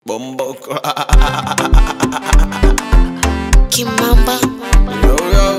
Bomboko. Kimamba yo, yo.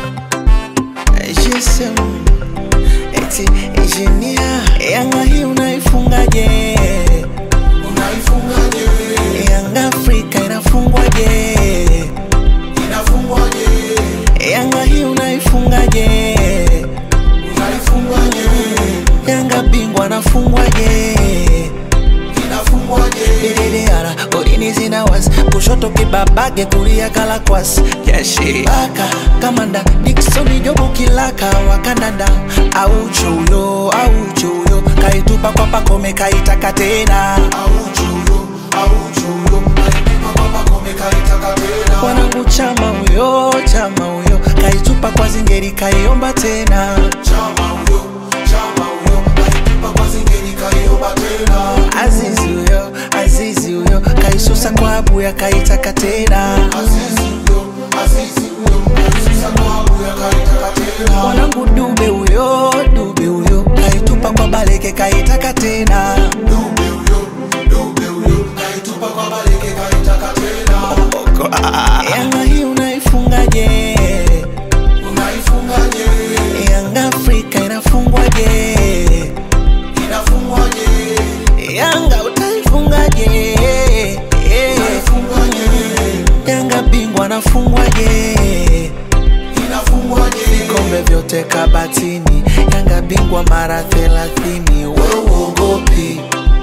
GSM. Eti engineer. Yanga hii unaifungaje? Unaifungaje? Yanga Afrika inafungwaje? Inafungwaje? Yanga hii unaifungaje? Unaifungaje? Yanga bingwa anafungwaje? Inafungwaje? Dididara, golini zina wasi kushoto kibabage kulia kalakwas jeshi baka kamanda Dickson Jobu kilaka wakandanda auchuyo auchuyo kaitupa kwa pakome kaitaka tena Auchuyo, auchuyo. Alipima kwa Pacome kaitaka tena. wanangu chama huyo chama huyo kaitupa kwa zingeri kaiomba tena Chama huyo, chama huyo. Alipima kwa Zingeri kaiomba tena. Azizi huyo Azizi huyo kaisusa kwa abuya kaitaka tena Azizi huyo, Azizi huyo. Alisusa kwa Abuya kaitaka tena. mwanangu dube huyo dube huyo kaitupa kwa baleke kaitaka tena Dube huyo, dube huyo. Kaitupa kwa Baleke kaitaka tena. yanga hii unaifungaje Unaifungaje? yanga afrika inafungwaje Inafungwaje? yanga utaifungaje Unaifungaje? yanga bingwa anafungwaje Inafungwaje? vikombe vyote kabatini yanga bingwa mara thelathini weuogopi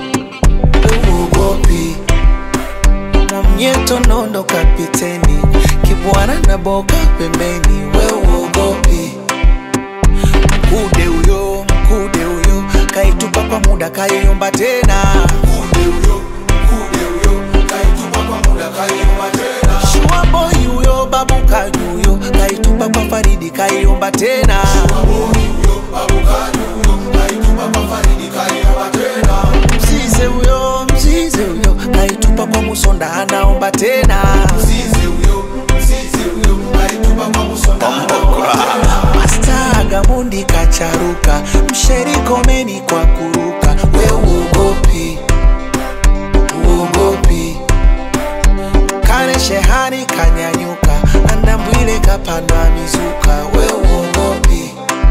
weuogopi mwamnyeto nondo kapiteni kibwana na boka pembeni weuogopi mkude huyo mkude huyo kaitupa kwa muda kaiomba tena Mkude huyo, mkude huyo, kaitupa kwa muda kaiomba tena. shuaboi huyo babu kaji huyo kaitupa kwa faridi kaiomba tena Maboi huyo, babu kaji huyo, kaitupa kwa Faridi kaiomba tena. mzize huyo mzize huyo kaitupa kwa musonda anaomba tena Mzize huyo, mzize huyo, kaitupa kwa Musonda anaomba tena. Masta Gamundi kacharuka msherikomeni kwa kuruka we uogopi uogopi kane shehani kanyanyuka andambwile kapandwa mizuka we uogopi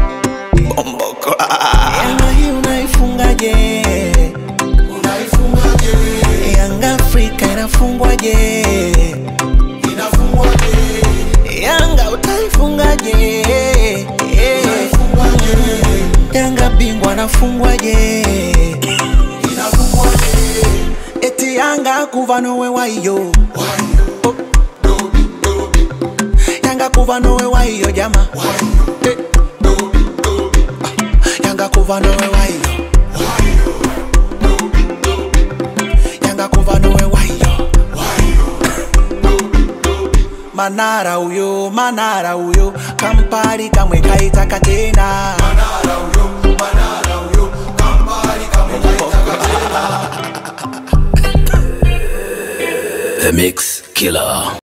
yanga hii unaifungaje Unaifungaje? yanga afrika inafungwaje Inafungwaje? yanga utaifungaje Unaifungaje? yanga bingwa anafungwaje Inafungwaje? eti yanga kuva nowe waiyo Wayo, dobi, dobi, yanga kuva nowe waiyo jama wayo, Eh, dobi, dobi, yanga kuva nowe waiyo wayo, dobi, dobi, yanga kuva nowe waiyo wayo, dobi, dobi. manara huyo manara huyo kampari kamwe kaitaka tena Manara huyo, Manara huyo, kambali kamwe kaitaka tena. The Mix Killer.